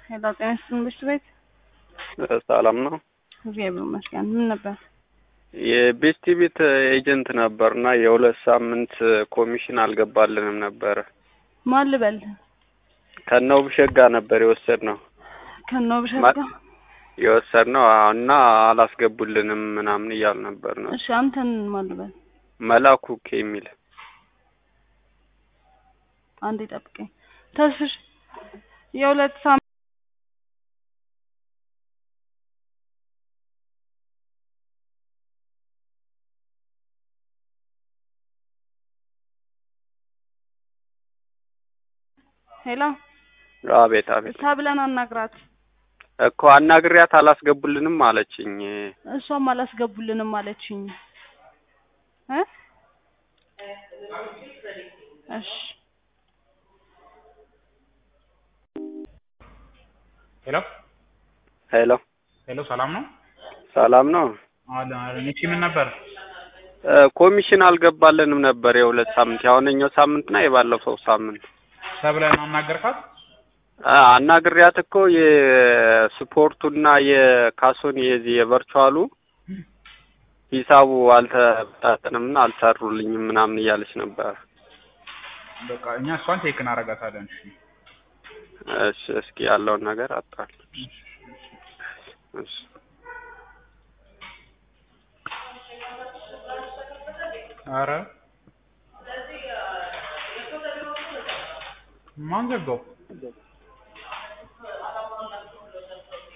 ሄሎ ጤና ይስጥልኝ ብርቱ ቤት ሰላም ነው። እግዚአብሔር ይመስገን። ምን ነበር? የቤስቲ ቤት ኤጀንት ነበርና የሁለት ሳምንት ኮሚሽን አልገባልንም ነበረ። ማን ልበል? ከነው ብሸት ጋር ነበር የወሰድነው ከነው ብሸት ማ- ጋር? የወሰድነው እና አላስገቡልንም ምናምን እያሉ ነበር ነው። እሺ አንተን ማን ልበል? መላኩ ኬ የሚል አንዴ ጠብቀኝ። ተስፍሽ የሁለት ሳምንት ሄሎ አቤት አቤት ተብለን አናግራት። እኮ አናግሪያት አላስገቡልንም አለችኝ። እሷም አላስገቡልንም አለችኝ እ እሺ ሄሎ ሄሎ ሄሎ፣ ሰላም ነው? ሰላም ነው። አለ እሺ፣ ምን ነበር? እ ኮሚሽን አልገባልንም ነበር የሁለት ሳምንት የአሁነኛው ሳምንትና የባለፈው ሳምንት ሰብለን አናገርካት? አ አናግሪያት እኮ የስፖርቱና የካሶኒ የዚህ የቨርቹዋሉ ሂሳቡ አልተጣጠንምና አልሰሩልኝም ምናምን እያለች ነበር። በቃ እኛ እሷን ቴክ እናደርጋታለን። እሺ እሺ እስኪ ያለውን ነገር አጣል። እሺ ኧረ ማን ዘጋው?